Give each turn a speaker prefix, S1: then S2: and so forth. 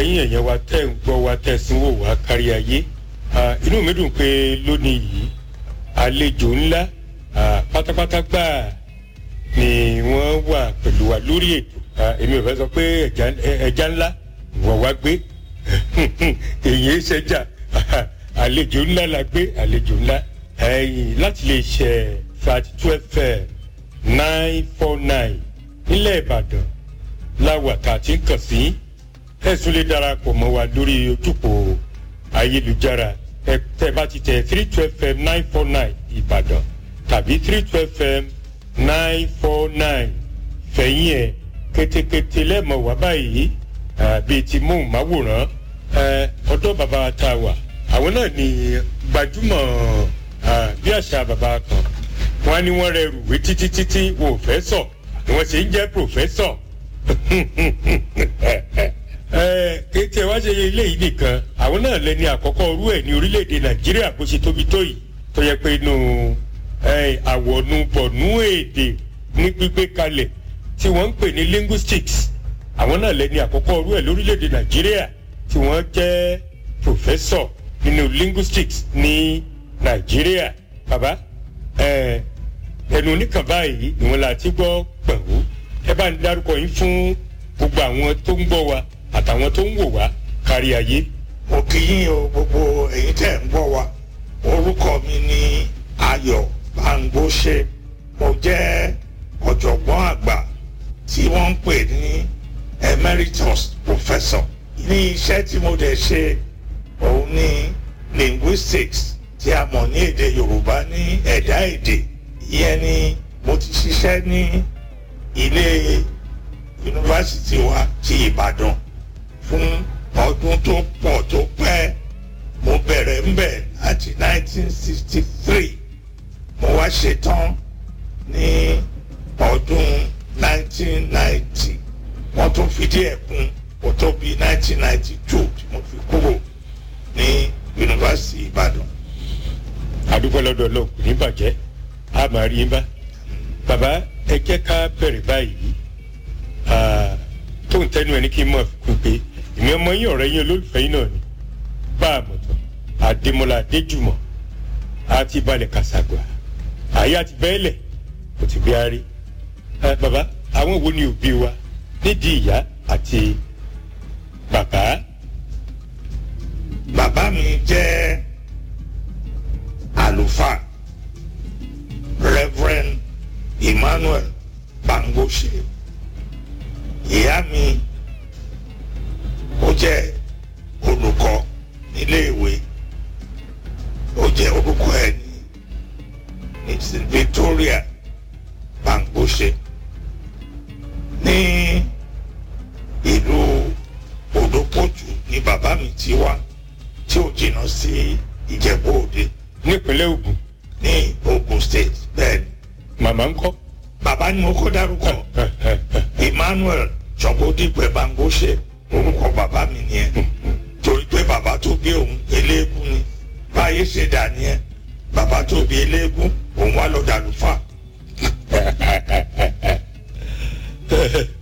S1: ẹ̀yin ẹ̀yẹn wa tẹ́ ń gbọ́ wa tẹ́ sínwó wa kárí ayé inú mi dùn pé lónìí yìí àlejò ńlá pátápátá gbáà ni wọ́n wà pẹ̀lú wa lórí ètò èmi ò fẹ́ sọ pé ẹja ńlá wọ́n wá gbé èyí ṣẹjà àlejò ńlá la gbé àlejò ńlá ẹ̀yìn láti lè ṣe thirty two fm nine four nine nílẹ̀ ìbàdàn láwà tá a ti ń kàn sí ẹ̀sùn lè darapọ̀ mọ́ wa lórí ojúpọ̀ ayélujára tẹ bá ti tẹ three two fm nine four nine ìbàdàn tàbí three two fm nine four nine fẹ̀yìn ẹ̀ kétékété lẹ́mọ̀ wá báyìí bíi ti móhùnmáwòrán ọ̀dọ́ bàbá tá a wà àwọn náà ní gbajúmọ̀ bí àṣà bàbá kan wọn á ní wọn rẹ rùwé títí títí wọn ò fẹ́ sọ ni wọ́n ṣe ń jẹ́ pòfẹ́sọ̀ kéèké wá ṣe ilé yìí nìkan àwọn náà lẹni àkọ́kọ́ orú ẹ̀ ní orílẹ̀-èdè nàìjíríà bó ṣe tóbi tó yìí tó yẹ pé inú àwọ̀nù bọ̀nú èdè ní gbígbé kalẹ̀ tí wọ́n ń pè ní linguistics àwọn náà lẹni àkọ́kọ́ orú ẹ̀ lórílẹ̀-èdè nàìjíríà tí wọ́n jẹ́ professor nínú linguistics ní nàìjíríà bàbá ẹnu oníkan báyìí ìwọ̀n la ti gbọ́ pẹ̀lú ẹ bá ń dárúkọ yín fún gbogbo àwọn tó ń gbọ́ wa àtàwọn tó ń wò wá kárí ayé.
S2: mo kì í o gbogbo èyí tẹ̀ ń gbọ́ wa orúkọ mi ní ayọ̀ bangbóṣe mo jẹ́ ọ̀jọ̀gbọ́n àgbà tí wọ́n ń pè ní emeritus professor ní iṣẹ́ tí mo dẹ̀ ṣe òun ní linguistics tí a mọ̀ ní èdè yorùbá ní ẹ̀dá èdè ìyẹn ni mo ti ṣiṣẹ́ ní ilé yunifásitì wa ti ìbàdàn fún ọdún tó pọ̀ tó pẹ́ mo bẹ̀rẹ̀ ń bẹ̀ láti 1963 mo wá ṣetán ní ọdún 1990 wọ́n tún fi díẹ̀ kún kó tó bí 1992 tí mo fi kúrò ní yunifásitì ìbàdàn.
S1: àdúgbò lọ́dọ̀ lọ kò ní bàjẹ́ a máa rí yín bá bàbá ẹ jẹ́ ká bẹ̀rẹ̀ báyìí tó ń tẹnu ẹ ní kí n mọ̀ kún pé ìmí ọmọ yín ọ̀rẹ́ yín olólùfẹ́ yín náà ni bá a mọ̀ tán àdèmọ́lá adéjùmọ̀ àti balẹ̀ kàṣàgbà àyà àti bẹ́ẹ̀lẹ̀ kò ti bí a rí bàbá àwọn wo ni òbí wa nídìí ìyá àti bàbá.
S2: bàbá mi jẹ́ àlùfáà reverend emmanuel bangoshe ìyá mi ó jẹ́ olùkọ́ níléèwé ó jẹ́ olùkọ́ ẹ̀ ní ní victoria bangoshe ní ìlú odòpọ̀jù ní bàbá mi ti wá tí ó jìnnà sí ìjẹ̀bú òde
S1: nípínlẹ̀ ogun
S2: ní ogun state bẹ́ẹ̀ ni
S1: màmá ń kọ́.
S2: bàbá ni mo kọ́ dárúkọ emmanuel sọgbódìpẹ bangoshe orúkọ bàbá mi nìyẹn torí pé bàbá tó bí òun eléégún ni báyé ṣe dà nìyẹn bàbá tó bí eléégún òun wá lọ dàgbà